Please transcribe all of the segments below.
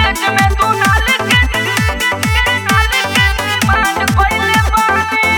एज में तू नाल के नाल के डिमांड कइले बानी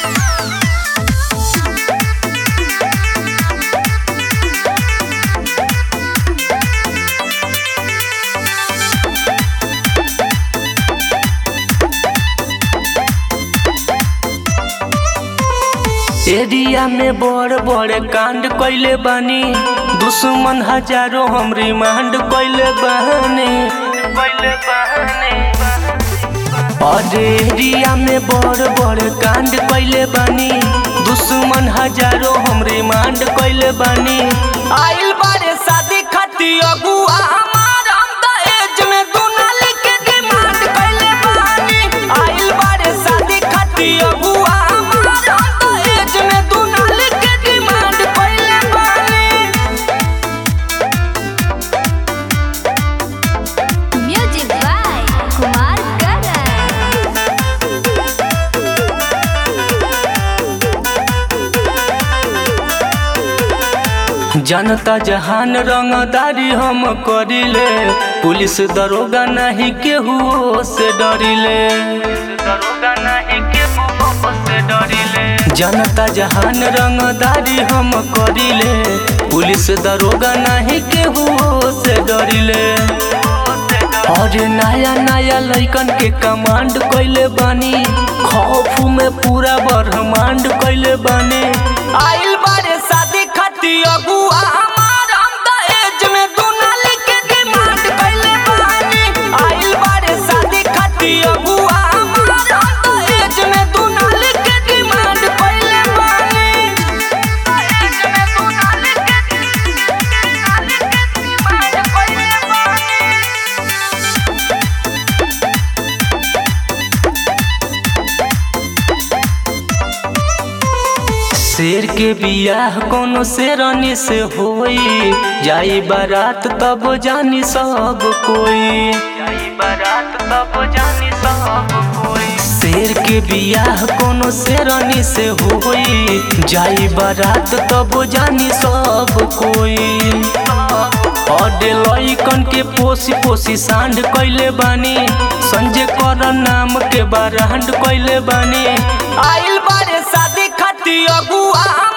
एरिया में बड़ बड़ कांड कइले बानी दुश्मन हजारों हम रिमांड कइले बानी कइले बानी और एरिया में बड़ बड़ कांड कइले बानी दुश्मन हजारों हम रिमांड कइले बानी आइल बारे शादी खाती अगुआ हमार हम त एज में दुनाल के डिमांड कइले बानी आइल बारे शादी खाती अगुआ हमार हम त एज में दुनाल के डिमांड कइले बानी Music by Kumar Garan. जनता जहान रंगदारी हम करिले पुलिस दरोगा नहीं केहू से डरिले दरोगा नहीं केहू से डरिले जनता जहान रंगदारी हम करिले पुलिस दरोगा नहीं केहू से डरिले और नया नया लइकन के कमांड कइले बानी खौफ में पूरा ब्रह्मांड कइले बानी आइल बारे शादी खाती अगुआ हमार हम त एज में दुनाल के डिमांड कइले बानी आइल बारे शादी खाती अगुआ हमार हम त एज में दुनाल के डिमांड कइले बानी एज में तू नाल के नाल के डिमांड कइले बानी शेर के बियाह कोनो शेरनी से होई जाई बारात तब जानी सब कोई जाई बारात तब जानी सब कोई शेर के बियाह कोनो शेरनी से होई जाई बारात तब जानी सब कोई और लइकन के पोसी पोसी सांड कइले बानी संजय कर नाम के बारांड कइले बानी आइल बारे शादी खाती अगुआ